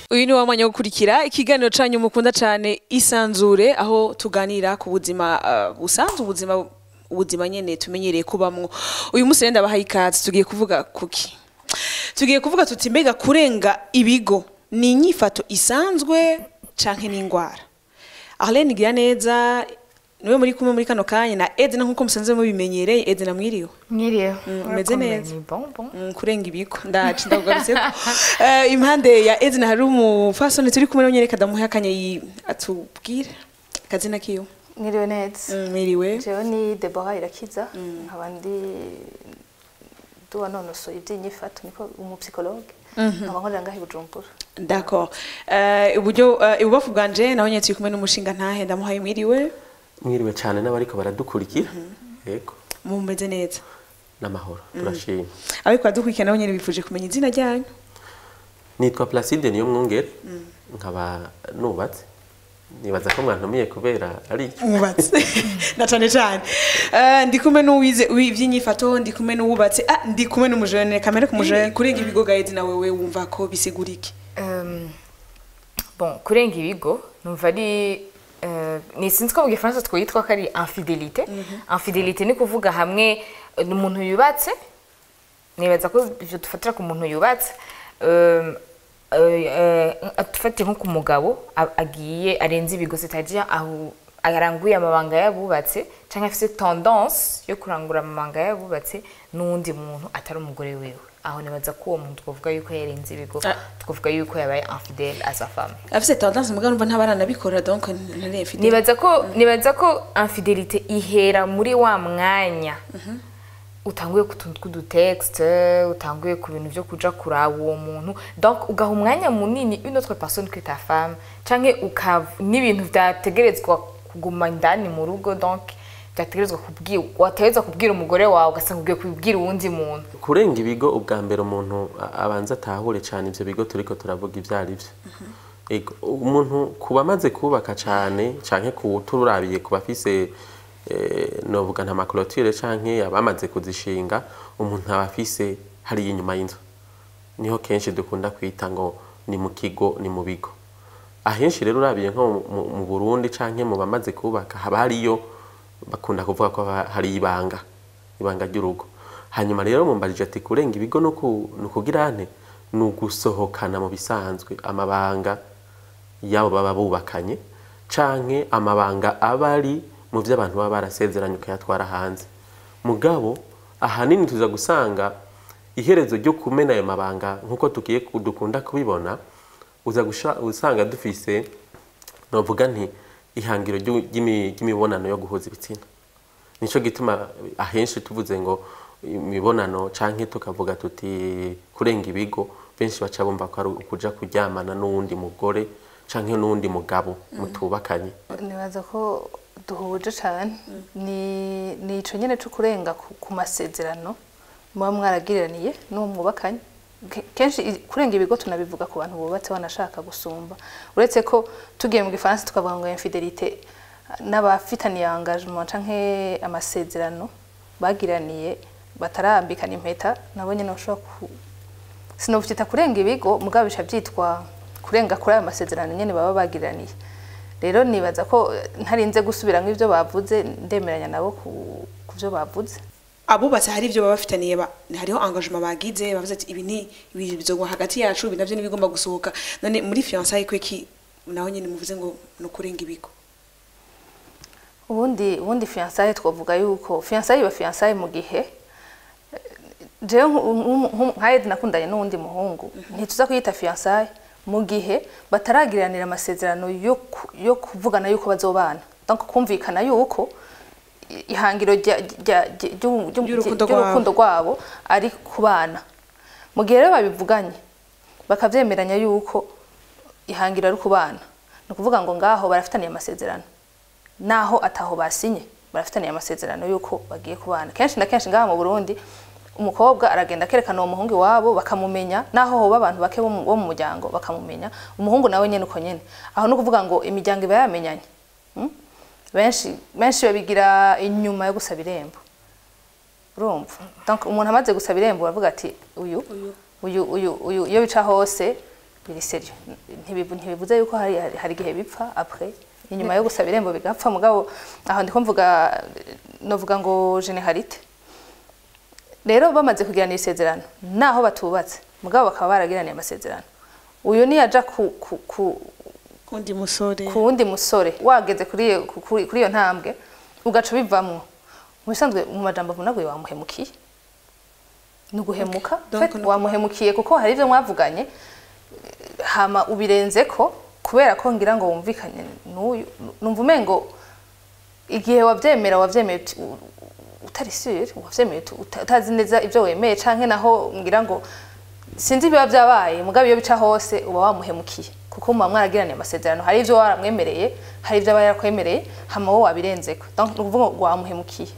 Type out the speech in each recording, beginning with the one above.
uyu ni wa mwanya wo gukurikira ikiganiro canyu mukunda cane isanzure aho tuganira ku buzima uh, busanzwe ubuzima ubuzima nyene tumenyereye kubamwo uyu munsi rero ndabahaye ikaze tugiye kuvuga kuki tugiye kuvuga tuti mbega kurenga ibigo ni inyifato isanzwe canke n'ingwara Arlene gira neza niwe muri kumwe muri kano kanya na Edna nkuko musanzwe mubimenyereye Edna mwiriwe Mwiriwe. umeze neza. Ni bon bon. Mm, kurenga ibigo ndaci ndakugarutseko Eh, impande ya Edna hari umufasoni turi kumwe nawe nyereka ndamuha akanya yi- atubwire akazina kiyo Mwiriwe neza. Mm, mwiriwe Jewe ni Deborah Irakiza. Nkaba ndi duwanonosoye iby'inyifato niko umupsikologe. Nkaba nkorera ngaho i Bujumbura. d'accord Eh, uburyo eh, ibubafu bwanje naho nyene turi kumwe n'umushinga ntahe ndamuhaye mwiriwe mwiriwe cyane n'abariko baradukurikira yego mumeze neza n'amahoro turashima ariko badukurikira nabo nyene bifuje kumenya izina ryanyu nitwa placide niyo mwungere nkaba nubatse nibaza ko mwantumiye kubera ari mwubatse na cane cane Eh, ndi kumwe n'uwize ivy'inyifato ndi kumwe n'uwubatse ah ndi kumwe n'umujene kamere ku mujene kurenga ibigo ga Edna wewe wumva ko bisigura iki Um, bon kurenga ibigo numva ari uh, ni sinzi ko mu gifaransa twitwa ko ari infidelite infidelite ni kuvuga hamwe uh, umuntu yubatse nibaza ko ivyo dufatira ku muntu yubatse um, dufatiye nko ku mugabo a- agiye arenze ibigo c'est-à-dire aho aranguye amabanga yabubatse cyangwa afite tendance yo kurangura amabanga yabubatse n'uwundi muntu atari umugore wiwe aho nibaza ko uwo muntu twavuga yuko yarenze ibigo Ah. twavuga yuko yabaye infidèle à sa femme afise tendance mugabo numva ntabaranabikora donc ntari mfite nibaza ko nibaza ko infidélité ihera muri wa mwanya utanguye ku tuntu tw'udutexte utanguye ku bintu byo kuja kuraba uwo muntu donc ugaha umwanya munini une autre personne que ta femme canke ukav n'ibintu vyategerezwa kuguma indani mu rugo donc vyategerezwa kubwira wategerezwa kubwira umugore wawe ugasanga ugiye kubwira uwundi muntu kurenga ibigo ubwa mbere umuntu a- abanza atahure cyane ivyo bigo turiko turavuga ivyo ari vyo Ego, umuntu kuba amaze kubaka cyane canke kuturabiye kuba afise eh, novuga nta makorotire canke abamaze kuzishinga umuntu aba afise hariya inyuma y'inzu niho kenshi dukunda kwita ngo ni mu kigo ni mu bigo ahenshi rero urabiye nko mu- mu- mu burundi canke mu bamaze kubaka haba hariyo bakunda kuvuga ko haba hari ibanga ibanga ry'urugo hanyuma rero mumbarije ati kurenga ibigo no ku- ni ukugira nte ni ugusohokana mu bisanzwe amabanga yabo baba bubakanye canke amabanga aba ari mu vyo abantu baba barasezeranye ukayatwara hanze mugabo ahanini tuza gusanga iherezo ryo kumena ayo mabanga nk'uko tugiye ku- dukunda kubibona uza gusha- usanga dufise novuga nti ihangiro ry'u- ry'imi- ry'imibonano yo guhuza ibitsina nico gituma ahenshi tuvuze ngo imibonano canke tukavuga tuti kurenga ibigo benshi baca bumva ko ari ukuja kuryamana n'uwundi mugore canke n'uwundi mugabo mutubakanye Nibaza ko duhuje cyane ni ni ico nyene cyo kurenga ku, ku masezerano muba mwaragiraniye n'uwo mwubakanye Ke- kenshi i- kurenga ibigo tunabivuga ku bantu bubatse banashaka gusumba uretse ko tugiye mu gifaransa tukavuga ngo infidelite n'abafitaniye engagement canke amasezerano bagiraniye batarambikana impeta nabo nyene bashobora ku sinovyita kurenga ibigo mugabo bica byitwa kurenga kuri ayo masezerano nyene baba bagiraniye rero nibaza ko eh, ntarinze gusubiramo ibyo bavuze ndemeranya nabo ku ku byo bavuze abubatse hari ibyo baba bafitaniye ba- hariho engagement bagize bavuze ati ibi ni ibi bizogwa hagati yacu ibi navyo nibigomba gusohoka none muri fiançailles kweki naho nyene muvuze ngo no kurenga ibigo ubundi ubundi fiançailles twavuga yuko fiançailles iba fiançailles mu gihe eh, jewe nku- nku- nku- nka Ed nakundanye n'uwundi muhungu ntituza kuyita fiançailles mu gihe bataragiranira amasezerano yo ku- yo kuvugana yuko bazobana donc kumvikana yuko i- ihangiro rya- rya- rya- ry'u- ry'u- Ry'urukundo ry'urukundo rwabo ari ku bana mu gihe rero babivuganye bakavyemeranya yuko ihangiro ari ku bana ni ukuvuga ngo ngaho barafitaniye amasezerano naho ataho basinye barafitaniye amasezerano yuko bagiye kubana kenshi na kenshi ngaha mu Burundi umukobwa aragenda akerekana uwo muhungu iwabo bakamumenya naho hoba abantu bake bo mu bo mu muryango bakamumenya umuhungu nawe nyene uko nyene aho ni ukuvuga ngo imiryango iba yamenyanye Mm? benshi benshi babigira inyuma yo gusaba irembo urumva donc umuntu amaze gusaba irembo baravuga ati uyu uyu uyu uyu iyo bica hose biri seriyo Ntibivu- ntibivuze yuko hari hari igihe bipfa après inyuma yo gusaba irembo bigapfa mugabo aho ndiko mvuga novuga ngo generalité rero bamaze kugirana isezerano naho batubatse mugabo bakaba baragiraniye amasezerano uyu niyaja ku, ku, ku, kundi musore ku wundi musore wageze kuri iyo- ku- kuri kuri iyo ntambwe ugaca ubivamwo mu bisanzwe mu majambo avunaguye wamuhemukiye ni uguhemuka Donc Fait, ni- wamuhemukiye kuko hari ibyo mwavuganye eh, hama ubirenze ko kubera ko ngira ngo wumvikanye n'uyu numva umengo igihe wavyemera wavyemeye uti- u- u- utari sûr wavyemeye uti- uta- utazi neza ibyo wemeye canke naho ngira ngo sinzi ibiba byabaye mugabo iyo bica hose uba wamuhemukiye kuko muba mwaragiraniye amasezerano hari ibyo waramwemereye hari ibyo aba yarakwemereye hama wowe wabirenzeko donc ni ukuvuga ngo wamuhemukiye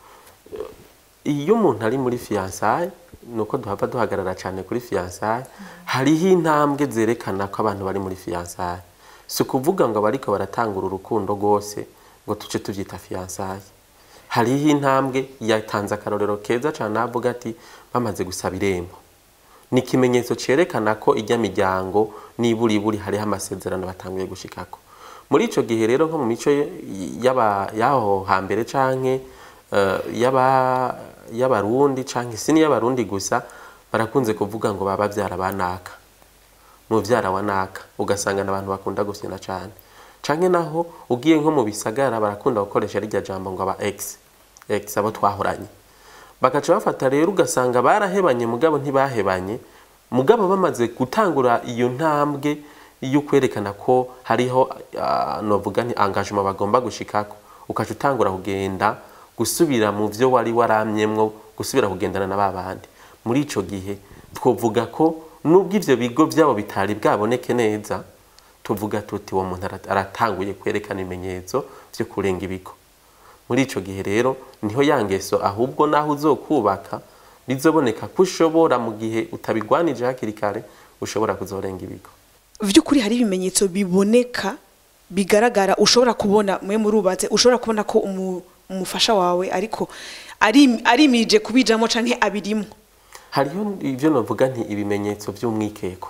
iyo umuntu ari muri fiyansaye ni uko duhava duhagarara cyane kuri fiyansaye hariho intambwe zerekana ko abantu bari muri fiyansaye si ukuvuga ngo abariko baratangura urukundo rwose ngo tuce tubyita fiyansaye hariho intambwe yatanze akarorero keza cyane avuga ati bamaze gusaba irembo ni ikimenyetso cyerekana ko ijya miryango nibura iburi hariho amasezerano batanguye gushikako muri icyo gihe rero nko mu mico y'aba- y'aho hambere canke eh, y'aba- y'abarundi canke si n'iy'abarundi gusa barakunze kuvuga ngo baba babyara banaka muvyara wa naka ugasanga n'abantu bakunda gusina cane canke naho ugiye nko mu bisagara barakunda gukoresha rirya jambo ngo aba ex ex abo twahoranye bagaca bafata rero ugasanga barahebanye mugabo ntibahebanye mugabo bamaze gutangura iyo ntambwe yo kwerekana ko hariho uh, novuga nti engagement bagomba gushikako ukaca utangura kugenda gusubira mu vyo wari waramyemwo gusubira kugendana na babandi muri ico gihe twovuga ko nubwo ivyo bigo vyabo bitari bwaboneke neza tuvuga tuti uwo muntu ara- aratanguye kwerekana ibimenyetso vyo kurenga ibigo muri ico gihe rero niho ya ngeso ahubwo naho uzokubaka bizoboneka ko ushobora mu gihe utabigwanije hakiri kare ushobora kuzorenga ibigo vy'ukuri hari ibimenyetso biboneka bigaragara ushobora kubona mwe murubatse ushobora kubona ko umu- umufasha wawe ariko ari arimirije kubijamo canke abirimo hariho ivyo novuga nti ibimenyetso vy'umwikeko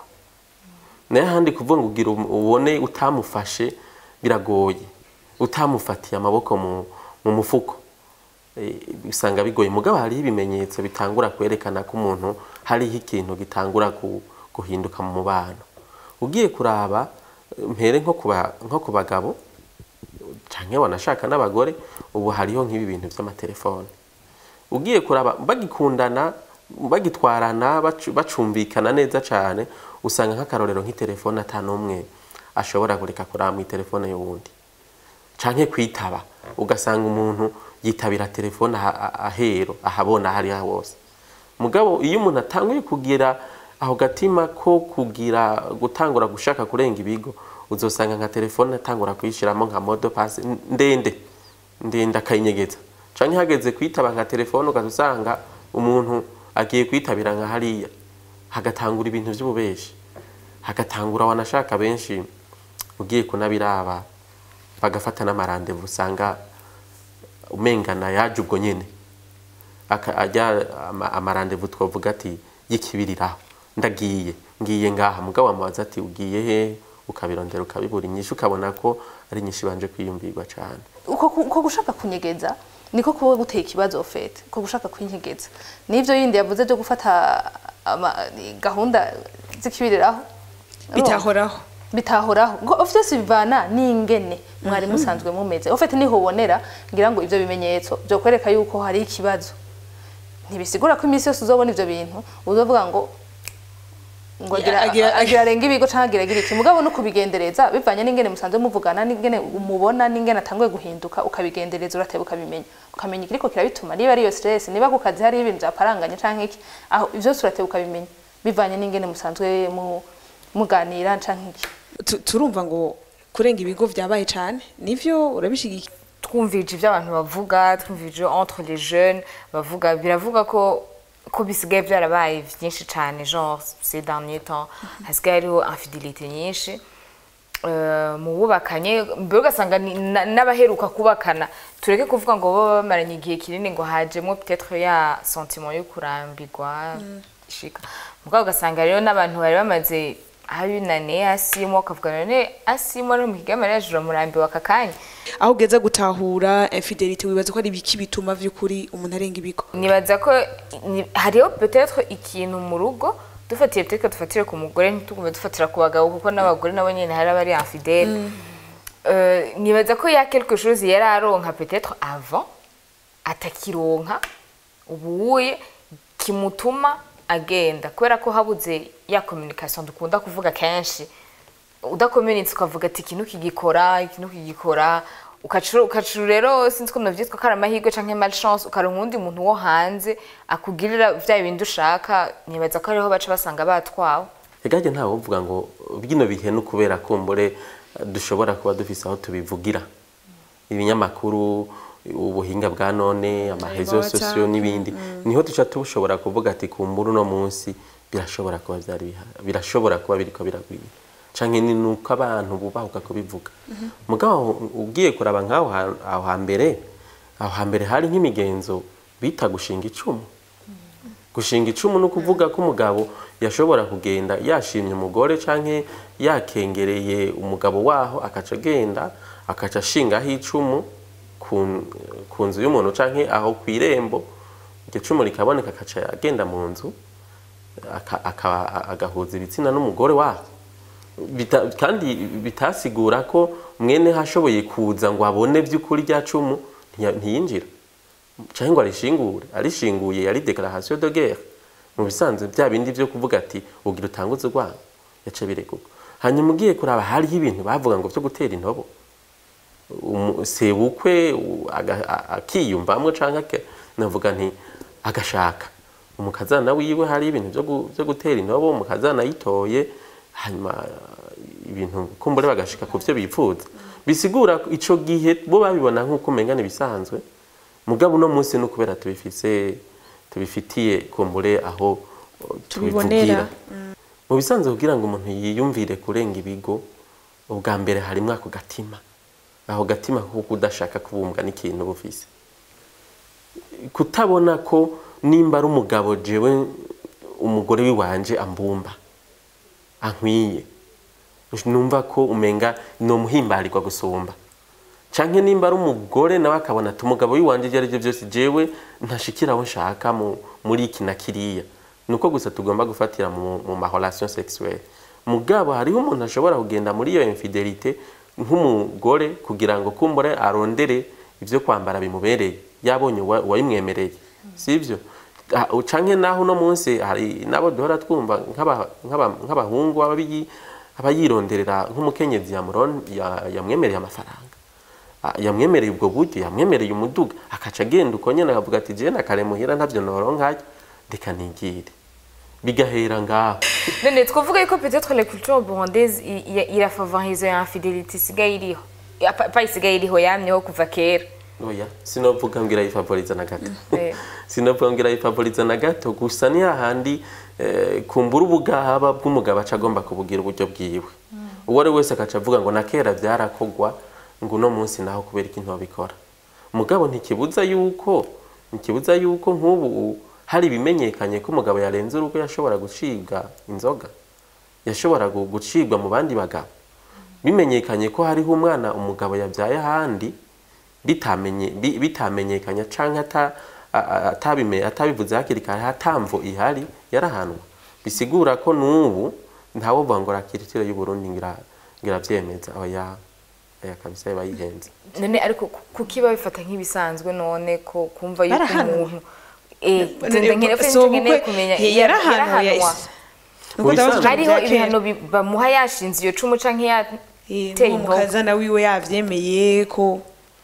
naye ahandi kuvuga ngo ugira um- ubone utamufashe biragoye utamufatiye amaboko mu, mu mufuko Eh, usanga bigoye mugabo hariho ibimenyetso bitangura kwerekana ko umuntu hariho ikintu gitangura ku, guhinduka mu mubano ugiye kuraba eh, mpere nko kuba nko ku bagabo canke wanashaka n'abagore ubu hariho nk'ibi bintu vy'amatelefone ugiye kuraba bagikundana bagitwarana bacu- bacumbikana neza cyane usanga nk'akarorero nk'itelefone ata n'umwe ashobora kureka kuraba mu telefone y'uwundi canke kwitaba ugasanga umuntu yitabira telefone aha- aha- ahero ahabona hariya hose mugabo iyo umuntu atanguye kugira aho gatima ko kugira gutangura gushaka kurenga ibigo uzosanga nka telefone atangura kuyishiramo nka modo pasi ndende ndende akayinyegeza canke hageze kwitaba nka telefone ugaza usanga umuntu agiye kwitabira nka hariya hagatangura ibintu vy'ububeshi hagatangura wanashaka benshi ugiye kunabiraba bagafata n'amarandevu usanga umengana yaje ubwo nyene aka- ajya ama- amarandevu twavuga ati y'ikibiriraho ndagiye ngiye ngaha mugabo wamubaza ati ugiye he ukabirondera ukabibura inyishu ukabona ko ari inyishu ibanje kwiyumvirwa cane uko ku- uko gushaka kunyegeza niko kuba guteye ikibazo ofete uko gushaka kwinyegeza n'ivyo yindi yavuze byo gufata ama- gahunda zikibiriraho bitahoraho bitahoraho ngo vyose bivana n'ingene mwari musanzwe mumeze ofete niho ubonera ngira ngo ivyo bimenyetso byo kwereka yuko hari ikibazo ntibisigura ko iminsi yose uzobona ivyo bintu uzovuga ngo ngo agira Agira- agira arenga ibigo canke agira agira iki mugabo no kubigendereza bivanye n'ingene musanzwe muvugana n'ingene umubona n'ingene atanguye guhinduka ukabigendereza urateba ukabimenya ukamenya ikiriko kirabituma niba ari iyo stress niba ku kazi hari ibintu byaparanganye canke iki aho ivyo vyose urateba ukabimenya bivanye n'ingene musanzwe mu muganira canke iki Tu- turumva ngo kurenga ibigo vyabaye cane nivyo urabishigikiye twumvije ibyo abantu bavuga twumvije entre les jeunes bavuga biravuga ko ko bisigaye byarabaye byinshi cyane genre ces derniers temps hasigaye hariho infidélité nyinshi Eh, mu bubakanye mbere ugasanga ni- na- n'abaheruka kubakana tureke kuvuga ngo baba bamaranye igihe kinini ngo hajemo peut-être ya sentiment yo kurambirwa ishika mugabo ugasanga rero n'abantu bari bamaze hari nane asimo akavuga none asimo ari mu kigama rero uramurambiwe aka kanya aho ugeza gutahura infidelity wibaza ko ari ibiki bituma vy'ukuri umuntu arenga ibigo nibaza ko ni- hariho peut-être ikintu mu rugo dufatiye peut-être dufatire ku mugore ntitugume dufatira ku bagabo kuko n'abagore nabo nyene hari abari infidèle Euh, nibaza ko ya quelque chose yari aronka peut-être avant atakironka ubuye kimutuma agenda kubera ko habuze ya communication dukunda kuvuga kenshi udakomenetse ukavuga ati ikintu kigikora ikintu kigikora ukacuru ukacuru rero sinzi ko navyitwa ko ari amahirwe canke malchance ukaronka uwundi muntu wo hanze akugirira vya bindi ushaka nibaza ko ariho baca basanga batwawe egage ntawe uvuga ngo bino bihe ni ukubera kumbure eh, dushobora kuba dufise aho tubivugira ibinyamakuru ubuhinga bwa none amarezo WhatsApp, sosiyo n'ibindi niho duca tushobora kuvuga ati kumbura uno munsi birashobora kuba byari biha- birashobora kuba biriko biragwira canke ni nuko abantu bubahuka kubivuga mugabo ugiye kuraba nk'aho ha- aho hambere aho hambere hari nk'imigenzo bita gushinga icumu gushinga icumu ni ukuvuga ko umugabo yashobora kugenda yashimye umugore canke yakengereye umugabo waho akaca agenda akaca ashingaho icumu ku, ku nzu y'umuntu canke aho ku irembo iryo cumu rikaboneka akaca agenda mu nzu aka- aka- agahuza ibitsina n'umugore waho Bita, kandi bitasigura ko mwene hashoboye kuza ngo abone by'ukuri rya cumu ntiya- ntiyinjira cyangwa ngo arishingure arishinguye yari declaration de guerre mu bisanzwe bya bindi byo kuvuga ati ugira utanguze urwango yaca biregurwa hanyuma ugiye kuraba hariho ibintu bavuga ngo byo gutera intobo Umu- sebukwe u- aga- a- akiyumvamwo canke ake- navuga nti agashaka umukazana wiwe hari ibintu byo gu- byo gutera intobo umukazana yitoye hanyuma uh, ibintu kumbure bagashika ku byo bipfuza bisigura ko ico gihe bo babibona nk'uko umenga bisanzwe mugabo uno munsi ni ukubera tubifise tubifitiye kumbure aho uh, Tubibonera. tubivugira mu bisanzwe kugira ngo umuntu yiyumvire kurenga ibigo ubwa mbere harimwo ako gatima aho gatima ko kudashaka kubumbwa n'ikintu bufise kutabona ko nimba ari umugabo jewe umugore wiwanje ambumba ankwiye numva ko umenga nomuhimbarirwa gusumba canke nimba ari umugore nawe akabona ati umugabo wiwanje ibyo aribyo byose jewe ntashikira aho nshaka mu- muri iki na kiriya nuko gusa tugomba gufatira mu, mu ma relation sexuelle mugabo hariho umuntu ashobora kugenda muri iyo infidelite nk'umugore kugira ngo kumbure arondere ibyo kwambara bimubereye yabonye uwa- uwayimwemereye sivyo Ah, canke naho uno munsi hari nabo duhora twumva nk'aba- nk'aba- nk'abahungu aba biyi- aba yironderera nk'umukenyezi yamuron- ya- yamwemereye amafaranga Ah, yamwemereye ubwo buryo yamwemereye umuduga akaca agenda uko nyene akavuga ati jewe nakare muhira ntavyo noronkayo reka nigire bigahera ngaho none twavuga yuko peut-être la culture burundaise i- i- irafavorize ya infidélité isigaye iriho Ya, pa pa isigaye iriho yamyeho kuva kera oya sinovuga ngo irayifavoriza na gato Eh. sinovuga ngo irayifavoriza na gato gusa ni hahandi eh, kumbura ubugaba bw'umugabo aca agomba kubugira uburyo bwiwe uwo ari wese akaca avuga ngo na kera byarakogwa ngo uno munsi naho kubera iki ntobikora mugabo ntikibuza yuko ntikibuza yuko nk'ubu hari ibimenyekanye ko umugabo yarenze urugo yashobora gucibwa inzoga yashobora gu- gucibwa mu bandi bagabo bimenyekanye ko hariho umwana umugabo yabyaye ahandi bitamenye bi- bitamenyekanye canke ata a- a- atabime atabivuze hakiri kare hatamvo ihari yarahanwa bisigura ko n'ubu ntawovuga ngo rakiritire y'u Burundi ngira ngira vyemeza oya oya kabisa yaba yihenze none ariko ku- kuki babifata nk'ibisanzwe none ko kumva yuko Barahanwa. umuntu eh nze nkene ko So, nkeneye bukwe- kumenya ye- yarahanwa ya- Nuko Mu ndabaza bisanzwe- ijambo hariho rya kera. ibihano bi- bamuha yashinze iyo cumu canke Eh, yateye n'uwo intobo mukazana wiwe yavyemeye ko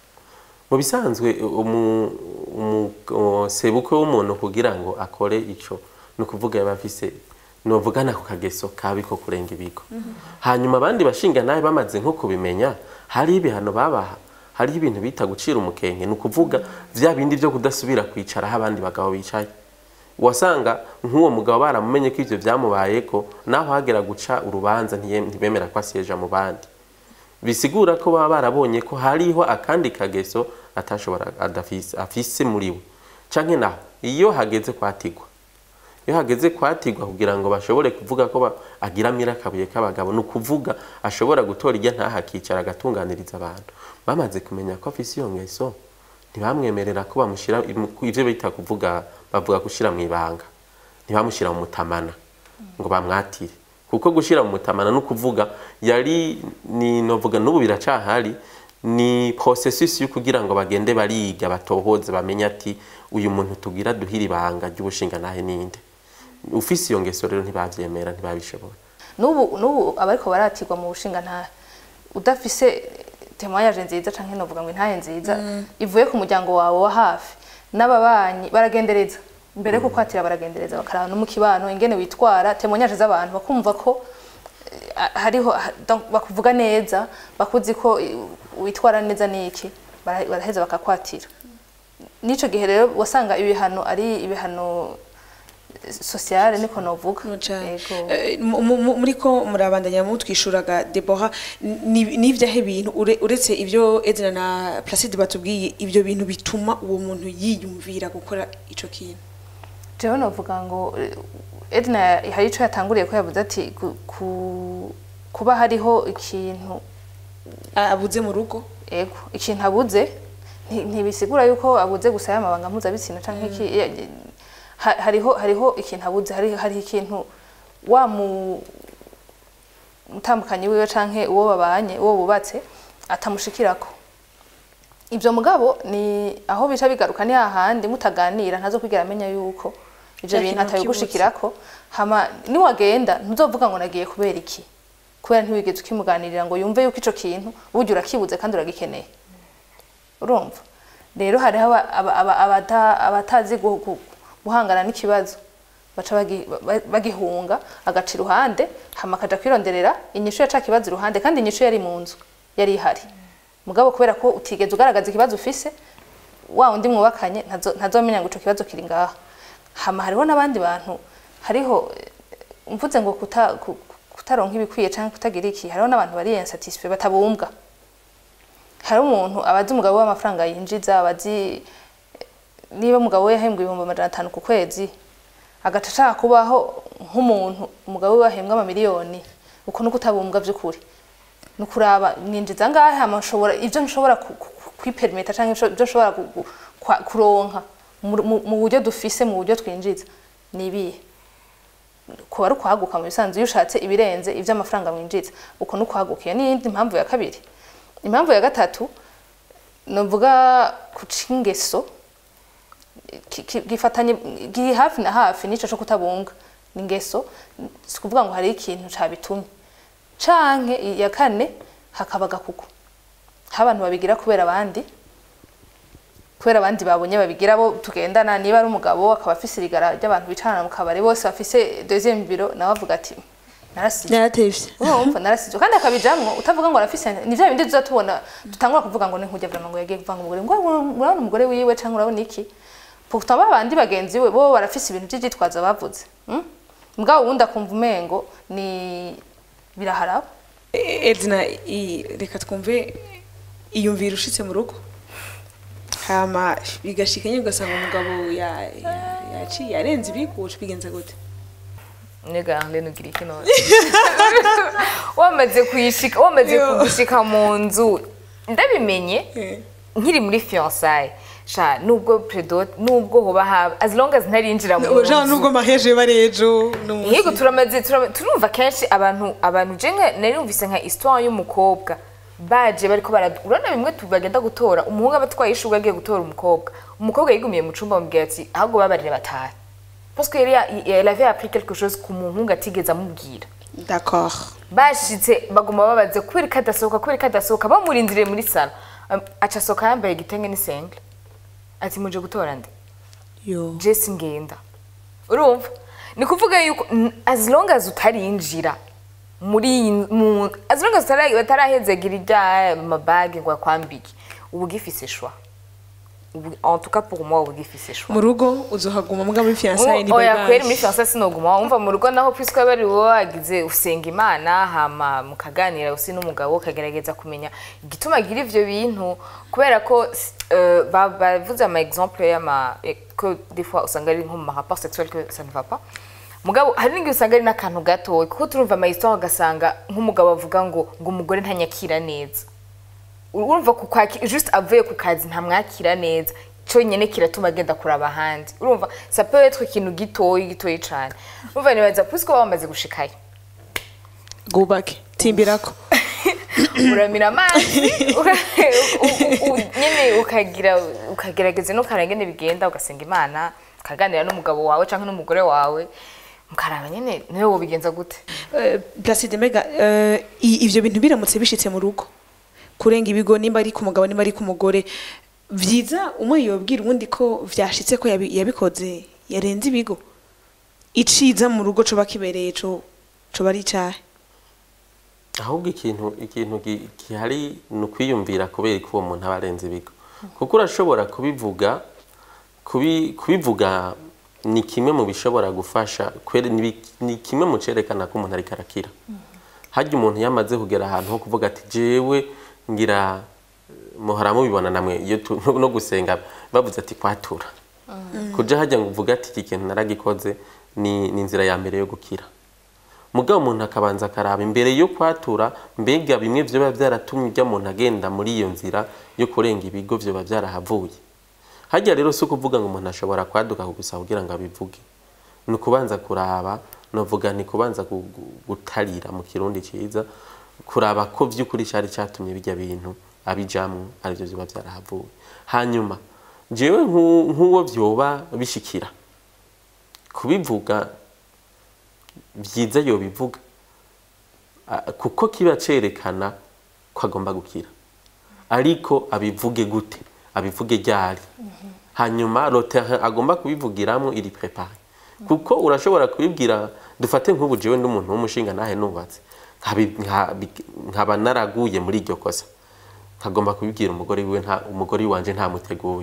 mu bisanzwe umu, umu, o, sebukwe w'umuntu kugira ngo akore ico ni ukuvuga yaba afise novuga nako kageso kabi ko kurenga ibigo hanyuma abandi bashinga nawe bamaze nko kubimenya hari ibihano babaha hariho ibintu bita gucira umukenge ni ukuvuga vya bindi vyo kudasubira kwicaraho abandi bagabo bicaye wasanga nk'uwo mugabo baramumenye ko ivyo vyamubayeko naho hagera guca urubanza ntiye- ntibemera ko asyeja mu bandi bisigura ko baba barabonye ko hariho akandi kageso atashobora adafise afise muri we canke naho iyo hageze kwatigwa iyo hageze kwatirwa kugira ngo bashobore kuvuga ko ba- agira mira akabuye k'abagabo ni ukuvuga ashobora gutora irya ntaha akicara agatunganiriza abantu bamaze kumenya ko afise iyo ngeso ntibamwemerera ko bamushyira imu- ku- ivyo bita kuvuga bavuga gushyira mu ibanga ntibamushyira mu mutamana ngo bamwatire kuko gushyira mu mutamana no kuvuga yari ni novuga n'ubu biracahari ni processus yo kugira ngo bagende bariga batohoze bamenye ati uyu muntu tugira duhira ibanga ry'ubushinga nahe ninde ufise iyo ngeso rero ntibavyemera ntibabishobora n'ubu n'ubu abariko baratirwa mu bushinga nta udafise temoyaje nziza canke novuga ngo intahe nziza ivuye ku muryango wawe wa hafi n'ababanyi baragendereza mbere yo kukwatira baragendereza bakaraba no mu kibano ingene witwara temoyaje z'abantu bakumva ko eh, hariho ha- donc bakuvuga neza bakuzi ko eh, witwara neza niki bara- baraheza bakakwatira n'ico gihe rero wasanga ibihano ari ibihano eh, sociale niko novuga Cane. Yego. Eh, mu- mu- muri ko murabandanya mutwishuraga Deborah ni- n'ivyahe bintu ure- uretse ivyo Edna na Placide batubwiye ivyo bintu bituma uwo muntu yiyumvira gukora ico kintu jewe novuga ngo eh, Edna hari ico yatanguriye ko yavuze ati ku- ku- kuba hariho ikintu A- abuze mu rugo ego ikintu abuze nti- ntibisigura yuko abuze gusa y'amabanga mpuzabitsina canke iki ya- ha- hariho hariho ikintu abuze hari hari ikintu wa mu mutambukanyi wiwe canke uwo babanye uwo bubatse atamushikirako ibyo mugabo ni aho bica bigaruka ni hahandi mutaganira ntazo kwigera amenya yuko ibyo Cya bintu kintu atabigushikirako hama niwagenda ntuzovuga ngo nagiye kubera iki kubera ntiwigeze ukimuganirira ngo yumve yuko ico kintu burya urakibuze kandi uragikeneye urumva rero hariho aba- aba- aba- abata- abatazi gu- gu- guhangana n'ikibazo baca bagi- ba- bagihunga agaca iruhande hama akaja kwironderera inyishu ya ca kibazo iruhande kandi inyishu yari mu nzu yari ihari mugabo kubera ko utigeze ugaragaza ikibazo ufise wa undi mwubakanye ntazo- ntazomenya ngo ico kibazo kiri ngaha hama hariho n'abandi bantu hariho eh, mvuze ngo kuta, ku- kutaronka ibikwiye canke kutagira iki hariho n'abantu bari insatisfait batabumbwa hari umuntu abazi umugabo w'amafaranga yinjiza abazi niba umugabo we yahembwa ibihumbi amajana atanu ku kwezi agaca ashaka kubaho nk'umuntu umugabo we wahembwa amamiliyoni uko nuko utabumbwa by'ukuri ni ukuraba mwinjiza ngahe hama nshobora ibyo nshobora ku- ku- kwiperimeta cyangwa ibyo nshobora gu- gu- kwa- kuronka mu- mu mu buryo dufise mu buryo twinjiza ni ibihe kuba ari ukwaguka mu bisanzwe iyo ushatse ibirenze iby'amafaranga mwinjiza uko ni ukwaguka iyo ni iyindi mpamvu ya kabiri impamvu ya gatatu nuvuga kuca ingeso ki- ki- gifatanye giri hafi na hafi n'ico co kutabunga ni ingeso si kuvuga ngo hari ikintu cabitumye canke iya kane hakaba agakuku aho abantu babigira kubera abandi kubera abandi babonye babigira bo tugendana niba ari umugabo akaba afise irigara ry'abantu bicarana mu kabari bose bafise deuxième biro nawe avuga ati narasije yaratevye urumva narasizwe kandi akabijamwo utavuga ngo arafise ni vya bindi tuza tubona dutangura kuvuga ngo ni nkujya vrama ngo yagiye kuvanga umugore ngo urabona umugore wiwe canke urabona iki pourtant babandi bagenzi we bo barafise ibintu vy'ivyitwazo bavuze mm? mugabo uwundi akumva umengo ni biraharaba E- Edna i- reka twumve iyumvira ushitse mu rugo hama bigashika nyine ugasanga umugabo ya- ya- yaciye arenze ibikucu bigenza gute nega Arlene ugira iki none wamaze kuyishika wamaze Yo. kugushika mu nzu ndabimenye Eh. nkiri muri fiançailles sha nubwo predot nubwo hoba haba as long as ntarinjira mu jean nzu nubwo maheje bari ejo n'umunsi. yego turamaze turama- turumva kenshi abantu abantu je nka nari numvise nka histoire y'umukobwa baje bariko bara urabona bimwe tu- bagenda gutora umuhungu aba atwaye ishurwe agiye gutora umukobwa umukobwa yigumiye mu cumba bamubwira ati ahubwo babarire batahe parce que yari ya- elle avait appris quelque chose ku muhungu atigeze amubwira d'accord bashitse baguma babaze kubera ko adasohoka kubera ko adasohoka bamurindiriye muri salo Am- aca asohoka yambaye igitenge n'isengle ati muje gutora nde yo jesi ngenda urumva ni kuvuga yuko n- as long as utarinjira muri iyi mu as long as utara- batarahezegira irya mabage ngo akwambike uba ugifise shwa ubu en tout cas pour moi uba ugifise choix mu rugo uzohaguma mbwa muri fiançailles ni oya bye kweri bye muri fiyanse sinoguma wumva mu rugo naho puisque aba ari wowe wagize usenga imana hama mukaganira usi n'umugabo ukagerageza kumenya igituma agira ivyo bintu kubera ko euh, ba- bavuze ama exemple y'ama eh, que des fois usanga ari nko mu rapport sexuel que ça ne va pas mugabo hari n'igihe usanga ari n'akantu gatoya kuko turumva ama histoire ugasanga nk'umugabo avuga ngo ngo umugore ntanyakira neza urumva ku kwaki just avuye ku kazi ntamwakira neza cyonyine kiratuma agenda kuraba ahandi urumva ça peut être ikintu gitoyi gitoyi cyane urumva nibaza puisque baba bamaze gushikayo gubake timbirako uramira amazi uka- u- u- u- nyine ukagira ukagerageza n'ukaraba ingene bigenda ugasenga imana ukaganira n'umugabo wawe cyangwa n'umugore wawe mukaraba nyine niwe wobigenza gute Eh, Placide Mega eh, i- ivyo bintu biramutse bishitse mu rugo kurenga ibigo nimba ari ku mugabo nimba ari ku mugore vyiza umwe yobwira uwundi ko vyashitse ko yabi- yabikoze yarenze ibigo iciza mu rugo coba kibereye co coba ari icahe ahubwo ikintu ikintu gi- gihari ni ukwiyumvira kubera ko uwo muntu aba arenze ibigo kuko urashobora kubivuga kubi- kubivuga ni kimwe mu bishobora gufasha kwere- ni bi- ni kimwe mu cerekana ko umuntu ariko arakira harya umuntu yamaze kugera ahantu ho kuvuga ati jewe ngira muhora mubibona namwe iyo tu- no no gusenga bavuze ati kwatura kuja hajya ngo uvuge ati iki kintu naragikoze ni ni inzira ya mbere yo gukira mugabo umuntu akabanza akaraba imbere yo kwatura mbega bimwe vyoba vyaratumye ujya muntu agenda muri iyo nzira yo kurenga ibigo vyoba vyarahavuye hajya rero si ukuvuga ngo umuntu ashobora kwaduka gusa kugira ngo abivuge ni ukubanza kuraba novuga ni kubanza gu- gu- gutarira mu kirundi ciza kuraba ko vy'ukuri cari catumye bijya bintu abijamwo arivyo vyoba vyarahavuye hanyuma jewe nk'u- nk'uwo vyoba bishikira kubivuga byiza yobivuga Ah, kuko kiba cerekana ko agomba gukira ariko abivuge gute abivuge ryari hanyuma rote agomba kubivugiramwo iri prepare kuko urashobora kubibwira dufate nk'ubu jewe n'umuntu w'umushinga nahe nubatse nkabi- nkabi- nkaba naraguye muri iryo kosa nkagomba kubibwira umugore wiwe nta umugore wanje ntamuteguye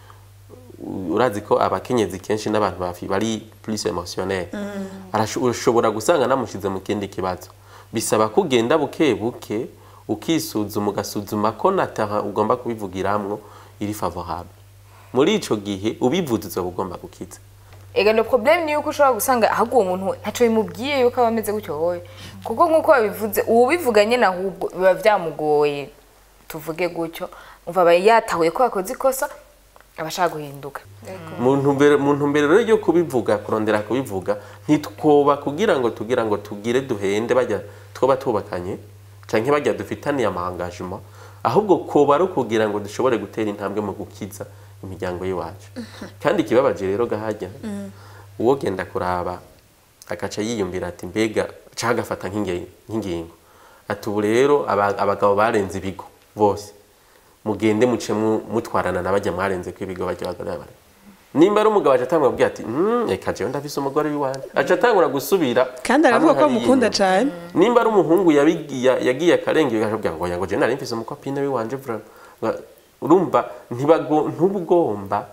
urazi ko abakenyezi kenshi n'abantu bafi bari plus emotionnel Arasho- ushobora gusanga namushize mu kindi kibazo bisaba ko ugenda buke buke ukisuzuma ugasuzuma ko nataha ugomba kubivugiramwo iri favorable muri ico gihe ubivuze uzoba ugomba gukiza ega no problème ni yuko ushobora gusanga ahubwo uwo muntu ntaco bimubwiye yuko aba ameze gutyo wowe kuko nk'uko babivuze uwubivuga nyine ahubwo biba vyamugoye tuvuge gutyo umva aba yatahuye ko yakoze ikosa aba ashaka guhinduka mu ntumbero mu ntumbero rero yo kubivuga kurondera kubivuga ntitwoba kugira ngo tugira ngo tugire duhende bajya twoba tubakanye canke bajya dufitaniye amahangajima ahubwo koba ari ukugira ngo dushobore gutera intambwe mu gukiza imiryango y'iwacu kandi ikibabaje rero gahajya uwo genda kuraba agaca yiyumvira ati mbega canke agafata nk'inge- nk'ingingo ati ubu rero aba- abagabo barenze ibigo bose mugende muce mu- mutwarana na bajya mwarenze ko ibigo bajya bagaragara nimba ari umugabo aca atangura kubwira ati "Mm, reka jewe ndafise umugore w'iwanjye aca atangura gusubira kandi aravuga hamwe ko hariya amukunda inyuma. cane nimba ari umuhungu yabigiye- ya- yagiye akarengera akabwira ngo yango je nari mfise umukopine w'iwanje vraiment Nga- urumva ntibago- ntubugomba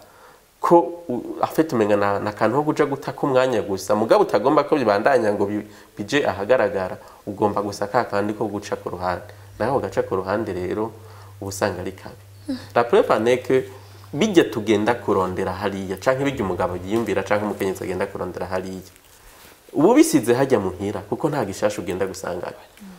ko u- afite umenga na, na kantu ho kuja guta umwanya gusa mugabo utagomba ko bibandanya ngo bi- bije ahagaragara ugomba gusa ka kandi ko guca ku ruhande naho gaca ku ruhande rero uba usanga ari kabi la preuve en est que bijya tugenda kurondera hariya canke bijya umugabo yiyumvira canke umukenyezi agenda kurondera hariya ubu bisize hajya muhira kuko nta gishasha ugenda gusangana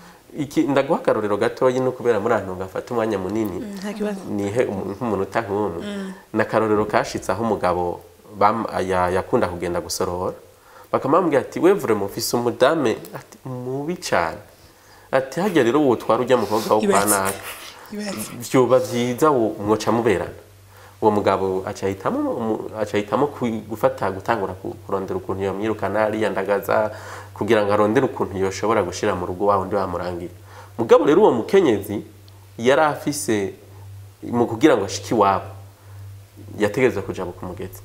iki ndaguha akarorero gatoyi no kubera muri ahantu gafata umwanya munini nta kibazo nihe umu- nk'umunota nk'umwe ni akarorero kashitse aho umugabo bam- ya- yakunda kugenda gusorora bakamubwira ati we vraiment ufise umudame ati mubi cane ati hajya rero uwo twara ujya mukobwa wo kwa Ibaze. naka Ibaze. vyoba vyiza wo- mwoca muberana uwo mugabo acahitamo umu- acahitamo ku- gufata gutangura ku- kurondera ukuntu yamwirukana ariyandagaza kugira ngo arondere ukuntu yoshobora gushira mu rugo wa wundi bamurangira mugabo rero uwo mukenyezi yari afise mu kugira ngo ashike iwabo yategerezwa kuja kumugezi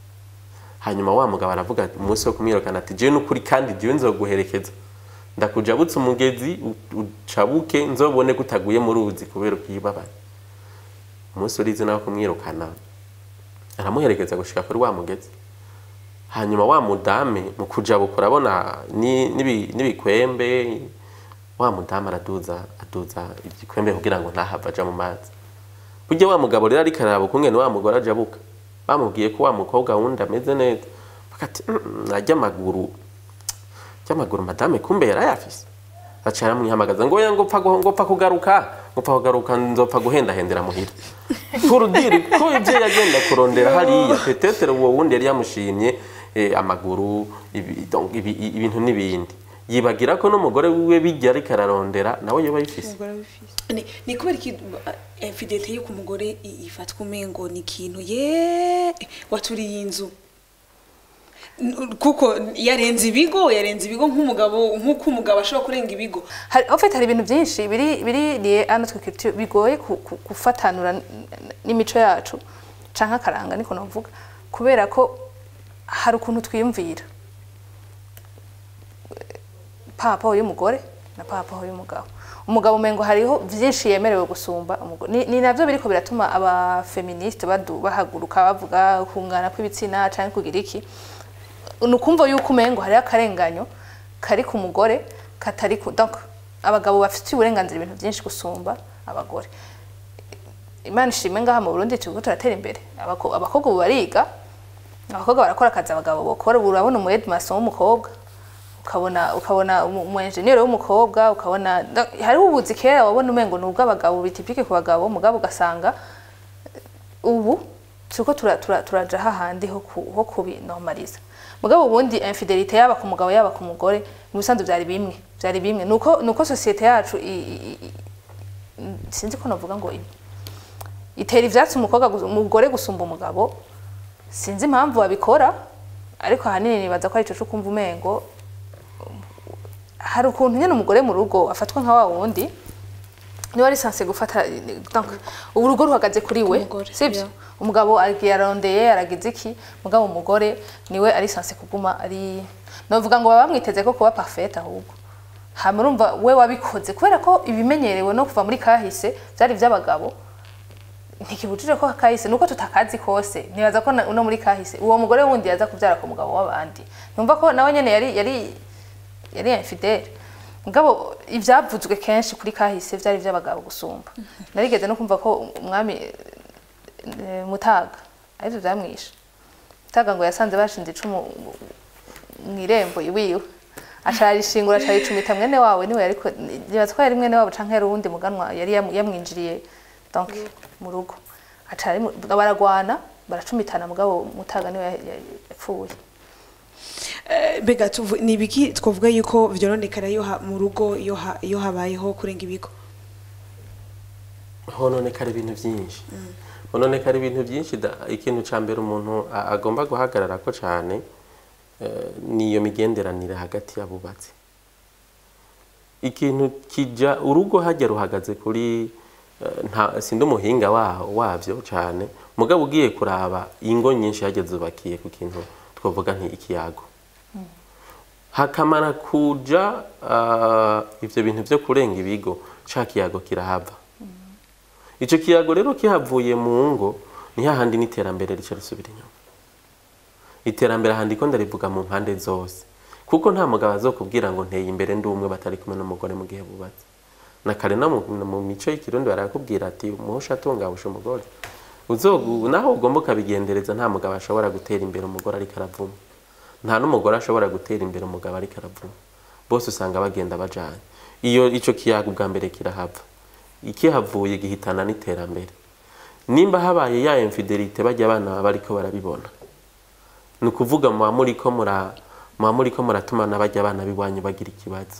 hanyuma wa mugabo aravuga ati umunsi wo kumwirukana ati jewe n'ukuri kandi jewe nzoguherekeza ndakujabutsa umugezi u- ucabuke nzobone ko utaguye mu ruzi kubera ukibabaye umunsi urizi nawe kumwirukana aramuherekeza gushika kuri wa mugezi hanyuma wa mudame mu kujabuka urabona ni- n'ibi- n'ibikwembe wa mudamu araduza aduza igikwembe kugira ngo ntahava aja mu mazi burya wa mugabo rero ariko araraba ukungene wa mugore ajabuka bamubwiye ko wa mukobwa wundi ameze neza bakati najya amaguru ry'amaguru madame kumbe yarayafise aca aramwihamagaza ngo oya ngopfa gu- ngopfa kugaruka ngopfa kugaruka nzopfa guhendahendera muhira kurudiri ko ivyo yagenda kurondera hariya petetere uwo wundi yari yamushimye eh, amaguru ibi- donc ibi- i- ibintu n'ibindi yibagira ko n'umugore wiwe bijya ariko ararondera nawe yoba yifise ni ni kubera iki uh, infidelite yo ku mugore i- ifatwa umengo ni ikintu ye waturiye inzu N- kuko yarenze ibigo yarenze ibigo nk'umugabo nk'uko umugabo ashobora kurenga ibigo hari en fait hari ibintu byinshi biri biri lié à notre culture bigoye ku- ku- gufatanura n- n- n'imico yacu canke akaranga niko navuga kubera ko hari ukuntu twiyumvira papa y'umugore na papa y'umugabo umugabo umengo hariho byinshi yemerewe gusumba umugore ni, ni navyo biriko biratuma aba feministe badu bahaguruka bavuga kungana kw'ibitsina canke kugira iki nukumva yuko umengo hariho akarenganyo kari ku mugore katari ku donc abagabo bafite uburenganzira ibintu byinshi gusumba abagore imana ishimwe ngaha mu burundi turiko turatera imbere Abako- abakobwa ubu bariga abakobwa barakora akazi abagabo bakora ubu urabona umu headmaster w'umukobwa ukabona ukabona umu umu engineer w'umukobwa ukabona donc hariho ubuzi kera wabona umengo ni ubw'abagabo bitipike ku bagabo mugabo ugasanga ubu turiko tura- tura- turaja hahandi ho ku- ho kubinormaliza mugabo ubundi infidelite yaba ku mugabo yaba ku mugore mu bisanzwe byari bimwe byari bimwe nuko nuko societe yacu i- i- i- sinzi ko navuga ngo i- itera ivyatsi umukobwa gus- umugore gusumba umugabo sinzi impamvu babikora ariko ahanini nibaza ko ari ico co kumva umengo hari ukuntu nyene umugore mu rugo afatwa nka wa wundi niwe ari sanse gufata donc ubu urugo ruhagaze kuri we Umugore, sibyo yeah. umugabo agiye arondeye aragize iki mugabo umugore niwe ari sanse kuguma ari novuga ngo baba bamwiteze ko kuba parfait ahubwo hama urumva we wabikoze kubera ko ibimenyerewe no kuva muri kahise byari iby'abagabo ntikibujije ko kahise nuko tutakazi kose nibaza ko na- no muri kahise uwo mugore wundi yaza kubyara ku mugabo w'abandi numva ko nawe nyene yari yari yari infidele mugabo ivyavuzwe kenshi kuri kahise vyari ivy'abagabo gusumba narigeze no kumva ko umwami eh, mutaga arivyo vyamwishe mutaga ngo yasanze bashinze icumu mw'irembo iwiwe acarishingura acaricumita mwene wawe niwe yariko nibaza ko yari mwene wabo canke yari uwundi muganwa yari yamu- yamwinjiriye donc mu rugo acari baragwana baracumitana mugabo mutaga niwe ya- ya- yapfuye Eh, mbega tuvu- ni ibiki twavuga yuko vyoronekara iyo ha- mu rugo iyo ha- iyo habayeho kurenga ibigo hononekara ibintu byinshi hononekara ibintu byinshi da- ikintu cya mbere umuntu a- agomba guhagarara ko cyane eh, ni iyo migenderanire hagati y'abubatsi ikintu kijya urugo hajya ruhagaze kuri eh, nta sindi umuhinga wa- wabyo cyane mugabo ugiye kuraba ingo nyinshi hajya zubakiye ku kintu twavuga nti ikiyago hakamara kuja ah, ivyo bintu vyo kurenga ibigo ca kiyago kirahava ico kiyago rero kihavuye mu ngo ni hahandi n'iterambere rica risubira inyuma iterambere ahandi ko ndarivuga mu mpande zose kuko nta mugabo azokubwira ngo nteye imbere ndi umwe batari kumwe n'umugore mu gihe bubatse na kare no mu- mu mico y'ikirundi barakubwira ati umuhusha atungabusha umugore uzogu naho ugomba ukabigendereza nta mugabo ashobora gutera imbere umugore ariko aravuma nta n'umugore ashobora gutera imbere umugabo ariko aravuma bose usanga bagenda bajanye iyo ico kiyago bwa mbere kirahava ikihavuye gihitana n'iterambere nimba habaye ya infidelite bajya abana baba bariko barabibona ni ukuvuga muba muriko mura muba muriko muratuma n'abajya abana b'iwanyu bagira ikibazo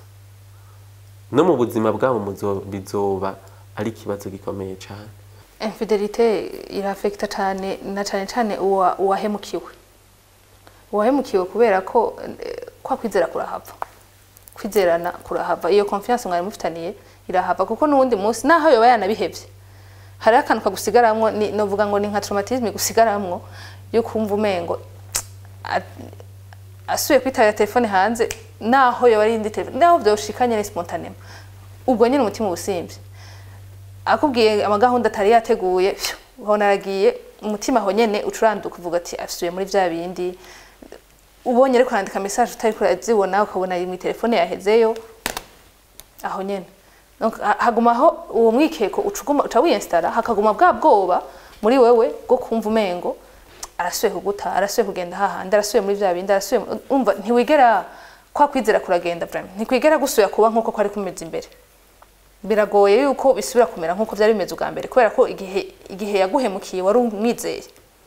no mu buzima bwabo muzo- bizoba ari ikibazo gikomeye cyane infidelite irafekita cyane na cyane cyane uwa- uwahemukiwe uwahemukiwe kubera ko eh, kwa kwizera kurahava kwizerana kurahava iyo confiance mwari mufitaniye irahava kuko n'uwundi munsi naho yoba yanabihevye hariho akantu kagusigaramwo ni- novuga ngo ni nka traumatisme gusigaramwo yo kumva umengo a- asubiye kwitabira telefone hanze naho yoba ari indi telefone naho vyoshikanye ni spontanément ubwo nyine umutima ubusimvye akubwiye amagahunda atari yateguye phew, ubona aragiye umutima aho nyene ucuranduka uvuga ati asubiye muri vya bindi ubonye ariko arandika message utari kurazibona ukabona ari mu telefone yahezeyo aho nyene Donc, ha- hagumaho uwo mwikeko ucuguma uca wiyinstara hakaguma bwa bwoba muri wewe bwo kumva umengo arasuye kuguta arasuye kugenda hahandi arasuye muri vya bindi arasuye mu- umva ntiwigera kwa kwizera kuragenda vraiment ntikwigera gusubira kuba nkuko kwari kumeze imbere biragoye yuko bisubira kumera nkuko byari bimeze ubwa mbere kubera ko igihe igihe yaguhemukiye wari umwizeye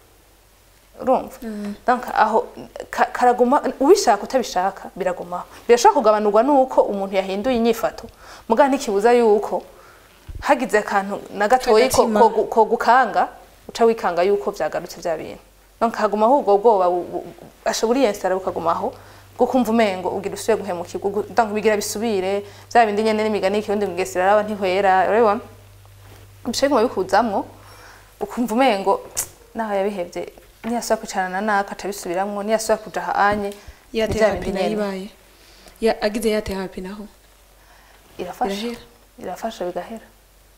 urumva donc aho ka- karaguma ubishaka utabishaka biragumaho birashobora kugabanurwa nuko umuntu yahinduye inyifato muga ntikibuza yuko hagize akantu na gatoyi ko, Agatima. ko, gu- ko gukanga uca wikanga yuko vyagarutse vya bintu donc hagumaho ubwo bwoba bu- bu- ashobora iyensitara bukagumaho bwo kumva umengo ugira usuye guhemukirwa ugu- donc bigira bisubire vya bindi nyene n'imigani y'ikirundi mugesera araba ntihwera urabibona bishobora kuguma bikuzamwo ukumva umengo naho yabihevye niyasubira kwicarana naka aca bisubiramwo niyasubira kuja ahanye ni yateye vya hapi bindi nayo nyene. ibaye Ya- agize yateye hapi naho irafasha Birahera. irafasha bigahera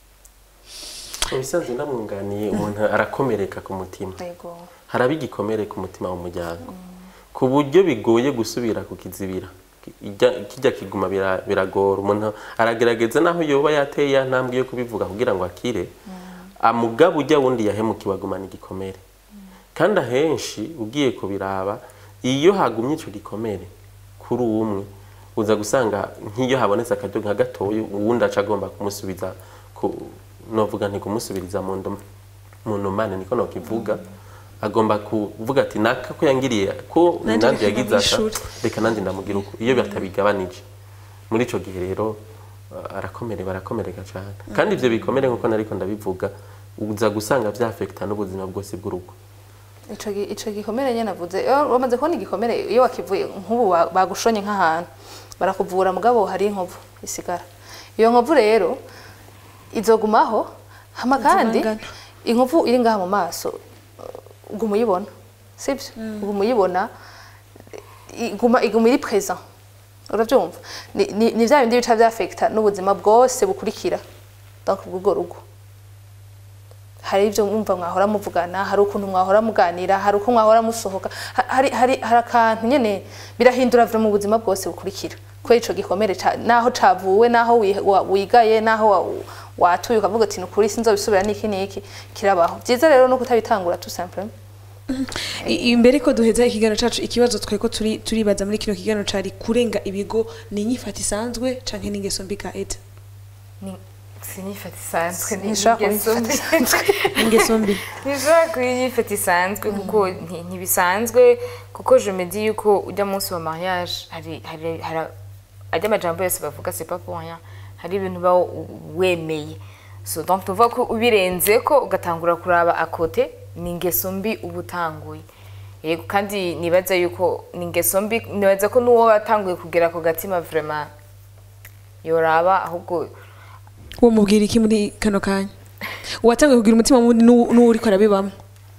ibisanzwe ndamwunganiye umuntu arakomereka ku mutima yego haraba igikomere ku mutima w'umuryango ku buryo bigoye gusubira kukizibira Kijya- kijya kiguma bira- biragora umuntu aragerageza naho yoba yateye ya ntambwe yo kubivuga kugira ngo akire amugaba ujya wundi yahemukiwe agumana igikomere kandi ahenshi ugiye kubiraba iyo hagumye icyo gikomere kuri umwe uza gusanga nk'iyo habonetse akaryo nka gatoya uwundi aca agomba kumusubiza ku novuga nti kumusubiriza mu ndum- mu ndomane niko nokivuga agomba kuvuga ati naka ko yangiriye ko Nanje nanjye reka yagize aka ndamwishure." reka nanjye ndamugira uko iyo batabigabanije muri ico gihe rero uh, arakomere barakomereka cyane kandi ivyo bikomere nkuko nariko ndabivuga uza gusanga vyafekta n'ubuzima bwose bw'urugo ico gi- ico gikomere nyene navuze iyo wamaze kubona igikomere iyo wakivuye nk'ubu wa- bagushonye nk'ahantu barakuvura mugabo hari inkovu isigara iyo nkovu rero izogumaho hama kandi Zibangana. inkovu iri ngaha mu maso uh, uguma uyibona sibyo uguma uyibona iguma iguma iri present urabyumva ni, ni, ni vya bindi bica vyafekta n'ubuzima bwose bukurikira donc bw'urwo rugo hari ibyo mwumva mwahora muvugana hari ukuntu mwahora muganira hari uko mwahora musohoka ha- hari hari hari akantu nyene birahindura vyo mu buzima bwose bukurikira kubera ico gikomere ca- naho cavuwe naho wi- wa- wigaye naho wa- watuye ukavuga ati nukuri sinzobisubira niki niki kirabaho vyiza rero no kutabitangura tout simplement I- imbere ko duheza ikiganiro cacu ikibazo twari ko turi turibaza muri kino kiganiro cari kurenga ibigo ni inyifata isanzwe canke n'ingeso mbi ka eda Ni- sinyifata isanzwe ni Ntishobora kuba ingeso inyifata mbi. ingeso mbi ntishobora kuba inyifata isanzwe kuko nti- ntibisanzwe kuko je me dis yuko ujya munsi wa mariage hari hari hari ajya amajambo yose bavuga c'est pas pour rien hari ibintu uba wemeye so donc tuvuga ko ubirenze ko ugatangura kuraba akote ni ingeso mbi uba utanguye yego kandi nibaza yuko ni ingeso mbi nibaza ko n'uwo watanguye kugera ku gatima vraiment yoraba ahubwo uwo mubwira iki muri kano kanya uwatanguye kugira umutima mubi n'uwo n'uwo uriko arabibamwo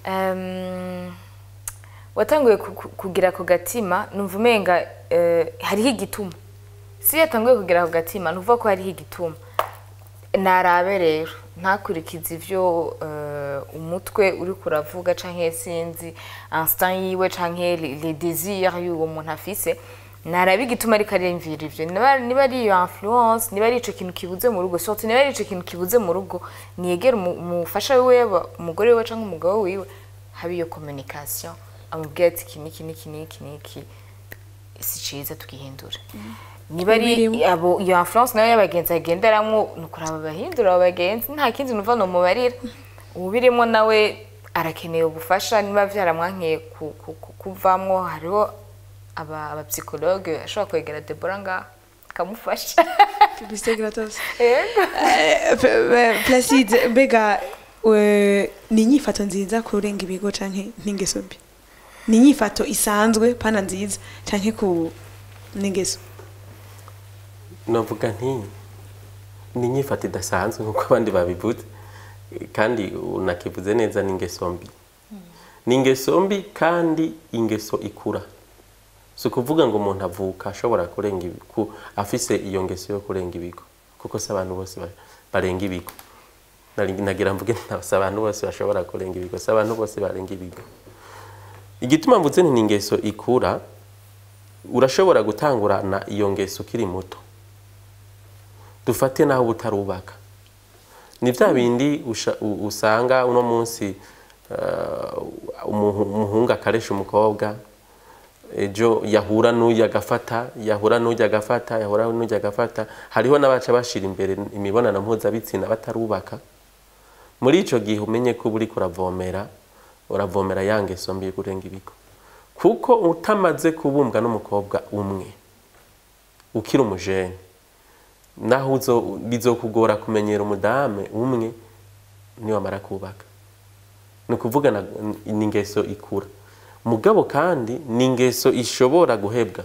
Um, watanguye ku- ku- kugira ku gatima numva umenga eh, hariho igituma si iyo yatanguye kugira ku gatima nuvuga ko hariho igituma narabe rero ntakurikize ivyo eh, umutwe uri kuravuga canke sinzi instant yiwe canke les les désirs y'uwo muntu afise narabe igituma ariko ariyumvira ivyo niba niba ari iyo influence niba ari ico kintu kibuze mu rugo surtout niba ari ico kintu kibuze mu rugo niyegere umu- umufasha wiwe yaba umugore wiwe canke umugabo wiwe habe iyo communication amubwira ati iki niki niki niki niki si ciza tugihindure niba ari Ubirimo. abo iyo influence nayo y'abagenzi agenderamwo ni ukuraba abahindura abo bagenzi nta kindi numva nomubarira ubirimo nawe arakeneye ubufasha niba vyaramwankiye ku- ku- ku- kuvamwo hariho aba abapsikologe ashobora kwegera debora ngaho akamufasha publicité gratos Yego. Eh, P- eh, Placide mbega eh, ni inyifato nziza kurenga ibigo canke n'ingeso mbi ni inyifato isanzwe pana nziza canke ku n'ingeso novuga nti ni inyifato idasanzwe nk'uko abandi babivuze kandi unakivuze neza ni ingeso mbi ni ingeso mbi kandi ingeso ikura si ukuvuga ngo umuntu avuka ashobora kurenga ibi- ku- afise iyo ngeso yo kurenga ibigo kuko si abantu bose ba- barenga ibigo nari- nagira mvuge si abantu bose bashobora kurenga ibigo si abantu bose barenga ibigo igituma mvuze nti ni ingeso ikura urashobora gutangurana iyo ngeso ukiri muto dufate naho utarubaka ni bya bindi usha- u- usanga uno munsi eh, umuhu- umuhungu akaresha umukobwa ejo yahura n'ujya agafata yahura n'ujya agafata yahura n'ujya agafata hariho n'abaca bashira imbere imibonano mpuzabitsina batarubaka muri icyo gihe umenye ko uba uriko uravomera uravomera ya ngeso mbi yo kurenga ibigo kuko utamaze kubumbwa n'umukobwa umwe ukiri umujene naho uzo- bizokugora kumenyera umudame umwe niwamara kubaka ni ukuvuga na- ni ingeso ikura mugabo kandi ni ingeso ishobora guhebwa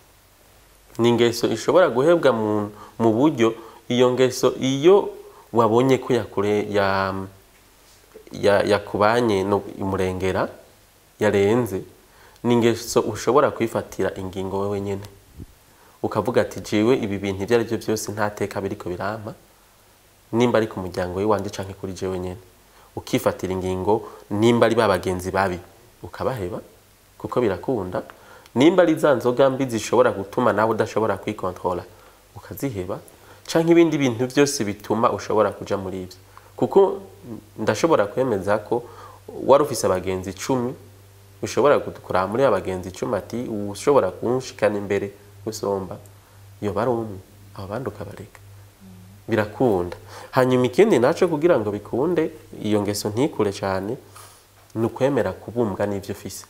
ni ingeso ishobora guhebwa mu, mu buryo iyo ngeso iyo wabonye ko yakure ya, ya, yakubanye no imurengera yarenze ni ingeso ushobora kwifatira ingingo wewe nyene ukavuga ati jewe ibi bintu ibyo ari byo byose nta teka biriko birampa nimba ari ku muryango w'iwanje canke kuri jewe nyene ukifatira ingingo nimba ari ba bagenzi babi ukabaheba kuko birakunda nimba ari za nzoga mbi zishobora gutuma nawe udashobora kwikontrola ukaziheba canke ibindi bintu byose bituma ushobora kuja muri ibyo kuko ndashobora kwemeza ko wari ufise abagenzi icumi ushobora kuraba muri abagenzi icumi ati ushobora kunshikana imbere gusomba yoba ari umwe abo bandi ukabareka birakunda hanyuma ikindi naco kugira ngo bikunde iyo ngeso ntikure cyane ni ukwemera kubumbwa n'ibyo ufise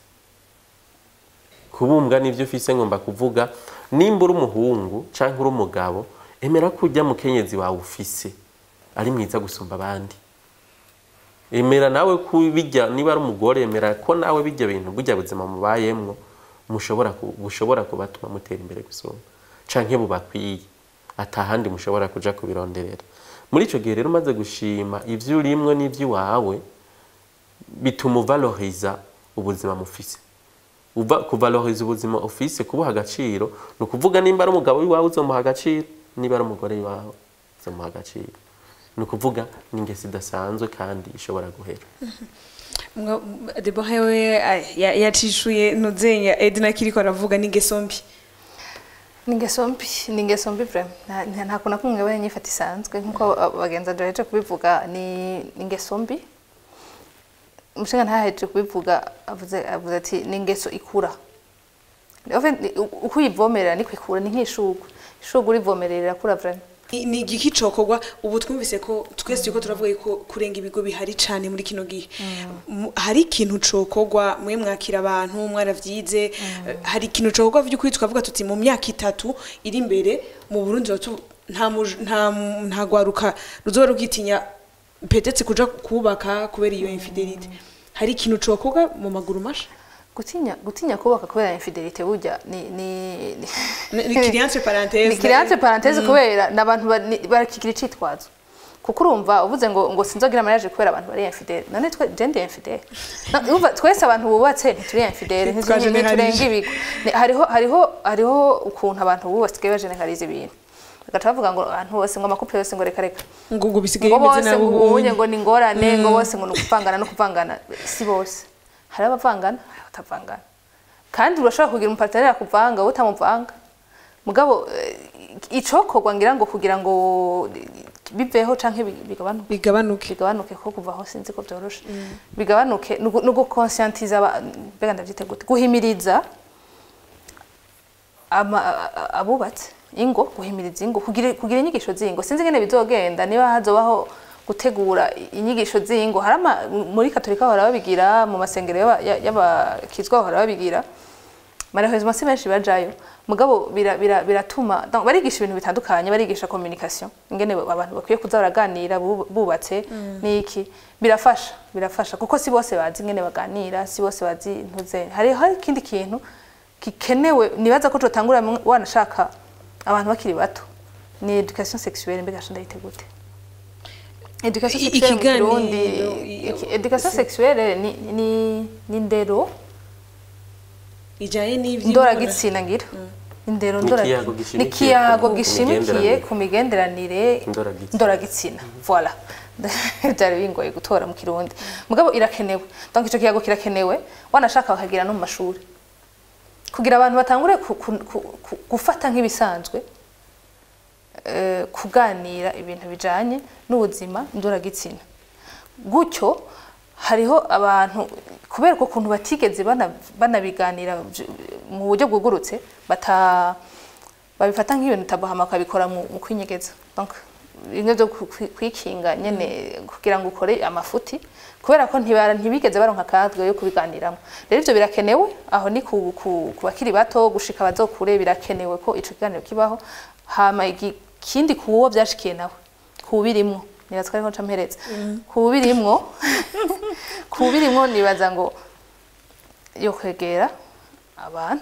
kubumbwa n'ibyo ufise ngomba kuvuga nimba uri umuhungu cyangwa uri umugabo emera ko ujya mukenyezi wawe ufise ari mwiza gusumba abandi emera nawe ko bijya niba ari umugore emera ko nawe bijya bintu burya buzima mubayemwo mushobora ku- bushobora kubatuma mutera imbere gusumba canke bubakwiye atahandi mushobora kuja kubironderera muri ico gihe rero umaze gushima ivyo urimwo n'ivy'iwawe bituma uvaloriza ubuzima mufise uva kuvaloriza ubuzima ufise kubuha agaciro ni ukuvuga nimba ari umugabo w'iwawe uzomuha agaciro niba ari umugore w'iwawe uzomuha agaciro ni ukuvuga ni ingeso idasanzwe kandi ishobora guhera Mwa- Deborah we ay, ya- yacishuye ntuzenya Edna kiriko aravuga n'ingeso mbi ni ingeso mbi ni ingeso mbi vrema nta nta- nta kuntu kumwe ngabanya nyifata isanzwe nk'uko abagenzi baheje kubivuga ni ni ingeso mbi umushinga ntaheje kubivuga avuze avuze ati ni ingeso ikura En fait, ni- u- uko uyivomerera niko ikura ni nk'ishugwe ishugwe urivomerera irakura vrema Ni- ni igiki cokorwa ubu twumvise ko twese turiko turavuga ko kurenga ibigo bihari cane muri kino gihe Mu- hari ikintu cokorwa mwe mwakira abantu mwaravyize eh, hari ikintu cokorwa vy'ukuri tukavuga tuti mu myaka itatu iri imbere mu Burundi zotu- nta muj- nta nta gwaruka ruzoba rugitinya petetse kuja kubaka kubera iyo infidelite hari ikintu cokorwa mu maguru masha gutinya gutinya kubaka kubera infidelite burya ni ni Ni- ni kiri entre parenthèses, ni kiri entre parenthèse kubera n'abantu ba- ni- barakigira icitwazo kuko urumva uvuze ngo ngo sinzogira mariage kubera abantu bari infidele none twe je ndi infidele Na- urumva twese abantu bubatse ntituri infidele Twa ntiturenga generalije. ibigo Ni- hariho hariho hariho ukuntu abantu bubu basigaye bageneraliza ibintu bagaca bavuga ngo abantu bose ngo amakupe yose ngo reka reka ngo ngo bisigaye ngo bimeze bose nabi ngo ubunye. ubunye ngo ni ingorane ngo bose ngo ni ukuvangana no kuvangana si bose hari abavangana hari abatavangana kandi urashobora kugira umupataneri akuvanga wowe utamuvanga mugabo eh, icokorwa ngira ngo kugira ngo biveho canke bi- bigabanuke bigabanuke bigabanuke ko kuvaho sinzi ko byoroshe bigabanuke ni ugu- ni ugukonscientiza aba- mbega ndavyite gute guhimiriza ama- a- a- abubatse ingo guhimiriza ingo kugira kugira inyigisho z'ingo sinzi ngene bizogenda niba hazobaho gutegura inyigisho z'ingo hari ama- muri katolika bahora babigira mu masengero y'aba- ya- y'abakizwa bahora babigira malheureusement si benshi bajayo mugabo bira- bira- biratuma donc barigisha ibintu bitandukanye barigisha communication ingene abantu bakwiye kuza baraganira bu- bubatse n'iki birafasha birafasha kuko si bose bazi ingene baganira si bose bazi ntuze hari hari ikindi kintu gikenewe nibaza ko cotangura mu- wanashaka abantu bakiri bato ni education sexuelle mbega sho ndayite gute education I- sexuelle mu ikiganiro, Kirundi i- iki- education sexuelle ni ni ni ndero ijanye n'ivyo ndoragitsina ngira indero Ni ndora- ikiyago ni gishimikiye ikiyago ku- ku gishimikiye migenderanire. ku migenderanire Ndoragitsina. ndoragitsina voilà byari bingoye gutora mu kirundi mugabo irakenewe donc ico kiyago kirakenewe wanashaka bakagira no mu mashuri kugira abantu batangure ku- ku- ku- ku- gufata nk'ibisanzwe eh, kuganira ibintu bijanye n'ubuzima ndoragitsina gutyo hariho abantu kubera uko kuntu batigeze bana- banabiganira vy- mu buryo bwugurutse bata babifata nk'ibintu tabahama bakabikora mu mu kwinyegeza donc bimwe byo ku- kwi- kwikinga nyene kugira ngo ukore amafuti kubera ko ntibara ntibigeze baronka akadwe yo kubiganiramo rero ivyo birakenewe aho ni ku, ku, ku bakiri bato gushika bazokure birakenewe ko ico kiganiro kibaho hama igi- ikindi kuwo byashikiye nawe kubirimwo nibaza ko ariho nca mpereza kubirimwo kubirimwo nibaza ngo yo kwegera abantu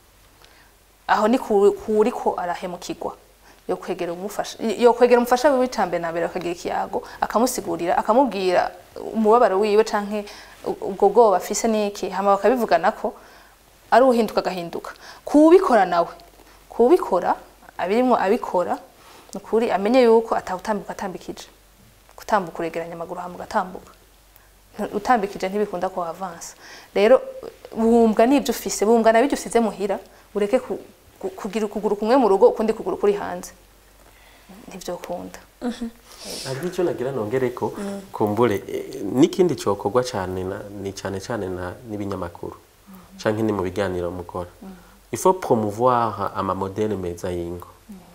aho ni ku- kuri ko arahemukirwa yo kwegera umufasha yo kwegera umufasha wiwe icambere na mbere akagira ikiyago akamusigurira akamubwira umubabaro wiwe canke u- ubwo bwoba afise niki hama bakabivugana ko ari uhinduka agahinduka kubikora nawe kubikora abirimwo abikora nukuri amenye yuko atawutambuka atambikije gutambuka uregeranya amaguru hama ugatambuka Ntu- utambikije ntibikunda ko avansa rero bumbwa n'ibyo ufise bumbwa na bijyo usize muhira ureke ku- ku- kugira ukuguru kumwe mu rugo ukundi kuguru kuri hanze ntivyo kunda hari icyo nagira nongere ko kumbure eh, n'ikindi cyokorwa cyane na- ni cyane cyane na- n'ibinyamakuru cyangwa ni mu biganiro mukora il faut promouvoir amamodele meza y'ingo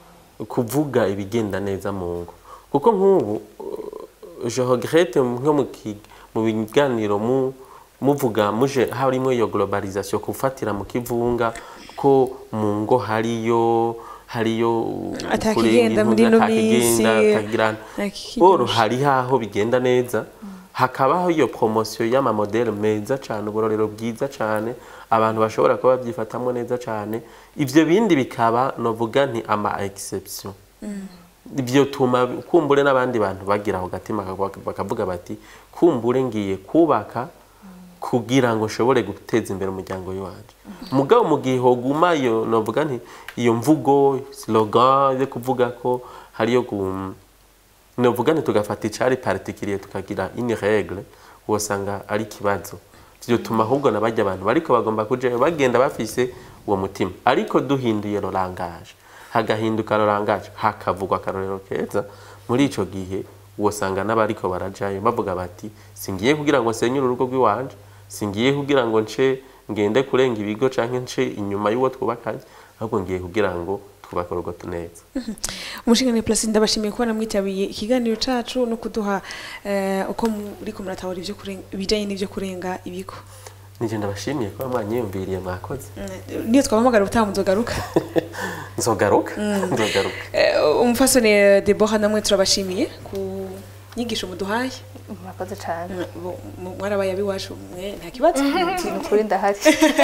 kuvuga ibigenda neza mu ngo kuko nk'ubu uh, je regrette nko mu ki- mu biganiro mu muvuga muje harimo iyo globalisation kufatira mu kivunga ko mu ngo hariyo hariyo Atakigenda kurenga muri ino intuga, atakigenda, minsi, atagira- atakigenda. Or, hari haho bigenda neza hakabaho iyo promosiyo y'amamodeli meza cyane uburorero bwiza cyane abantu bashobora kuba babyifatamo neza cyane ibyo bindi bikaba novuga nti ama exception ibyo tuma kumbure n'abandi bantu bagira ako gatima bakavuga- bakavuga bati kumbure ngiye kubaka kugira ngo nshobore guteza imbere umuryango w'iwanje mugabo mu gihe hoguma iyo novuga nti iyo mvugo slogan yo kuvuga ko hariyo gu- novuga nti tugafata icari particulier tukagira une règle wosanga ari ikibazo vyotuma ahubwo nabajya abantu bariko bagomba kujayo bagenda bafise uwo mutima ariko duhinduye lo langage hagahinduka lo langage hakavugwa akarorero keza muri ico gihe wosanga n'abariko barajayo bavuga bati singiye kugira ngo senyure urugo rw'iwanje singiye kugira ngo nce ngende kurenga ibigo canke nce inyuma y'uwo twubakanye ahubwo ngiye kugira ngo twubake urugo tuneza umushinga Placide ndabashimiye kuba namwitabiye ikiganiro cacu no kuduha eh, uko muriko muratahura ivyo kurenga ibijanye n'ivyo kurenga ibigo nije ndabashimiye kuba mwanyiyumviriye mwakoze Mm, niyo twabahamagara ubutaha muzogaruka nzogaruka nzogaruka Eh, umufasoni eh, Deborah namwe turabashimiye ku nyigisho muduhaye murakoze cane Mm, bo- mu- mwarabaye abiwacu mwe nta kibazo ni ukuri ndahari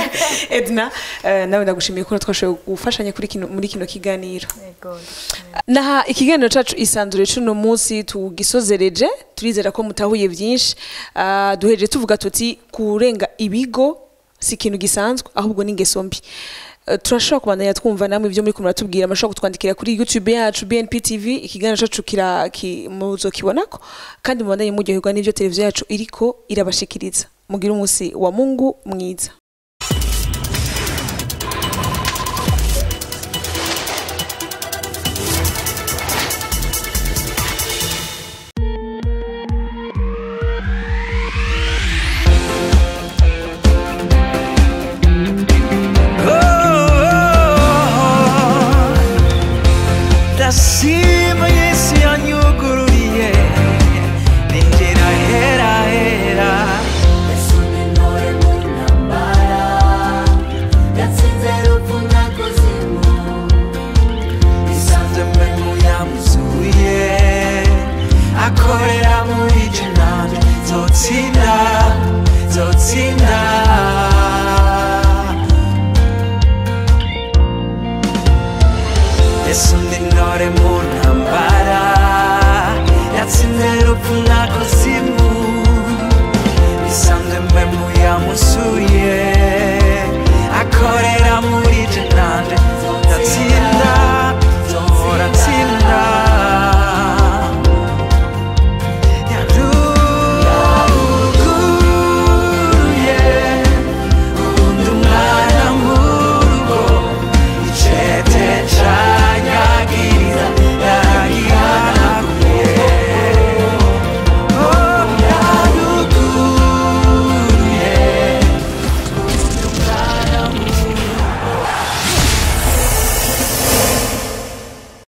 Edna eh, nawe ndagushimiye ko twashoboye gufashanya kuri kino muri kino kiganiro Yego. naha ikiganiro cacu isanzure cuno munsi tugisozereje turizera ko mutahuye byinshi Ah, duhereje tuvuga tuti kurenga ibigo si ikintu gisanzwe ahubwo ni ingeso mbi Eh, turashobora kubandanya twumva namwe ibyo muri kumwe muratubwira murashobora kutwandikira kuri youtube yacu bnp tv ikiganiro cacu kira ki- muzokibonako kandi mubandanye muryoherwa n'ivyo televiziyo yacu iriko irabashikiriza mugire umunsi wa mungu mwiza